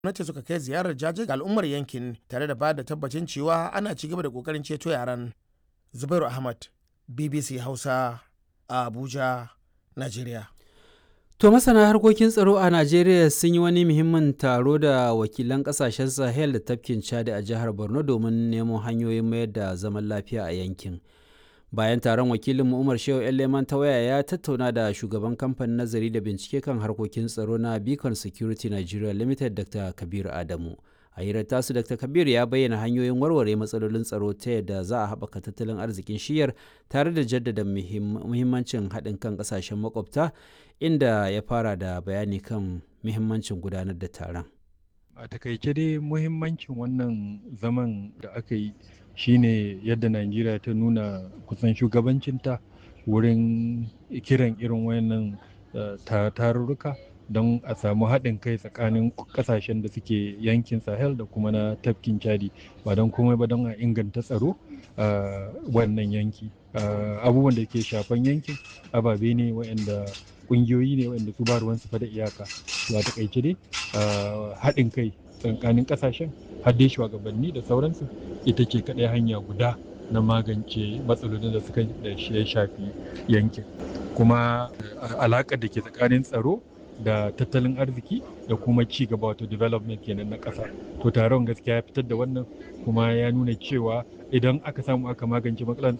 gwamnati suka kai ziyarar jaje ga al'ummar yankin tare da ba da tabbacin cewa ana ci gaba da kokarin ceto yaran zubairu ahmad bbc hausa a abuja nigeria To masana harkokin tsaro a Najeriya sun yi wani muhimmin taro da wakilan kasashen Sahel da tafkin Chad a jihar Borno domin nemo hanyoyin mayar da zaman lafiya a yankin. Bayan taron wakilin Umar Shehu Leman ta waya ya tattauna da shugaban kamfanin nazari da bincike kan harkokin tsaro na Beacon Security Nigeria Limited Dr. Kabir Adamu. A hirar tasu Dr. Kabir ya bayyana hanyoyin warware matsalolin tsaro ta yadda za a haɓaka tattalin arzikin shiyar tare da jaddada muhimmancin haɗin kan ƙasashen makwabta inda ya fara da bayani kan muhimmancin gudanar da taron. A takaice dai muhimmancin wannan zaman da aka yi shine yadda Najeriya ta nuna kusan shugabancinta wurin kiran irin wayannan tarurruka don a samu haɗin kai tsakanin ƙasashen da suke yankin sahel da kuma na tafkin chadi ba don komai ba don a inganta tsaro a wannan yanki abubuwan da ke shafan yankin ababe ne waɗanda ƙungiyoyi ne waɗanda su ba ruwansu fa da iyaka to a taƙaice dai haɗin kai tsakanin ƙasashen har dai shugabanni da sauransu ita ce kaɗai hanya guda na magance matsalolin da suka da ya shafi yankin kuma alaƙar da ke tsakanin tsaro da tattalin arziki da kuma ci gaba wato development kenan na ƙasa to taron gaskiya ya fitar da wannan kuma ya nuna cewa idan aka samu aka magance matsalar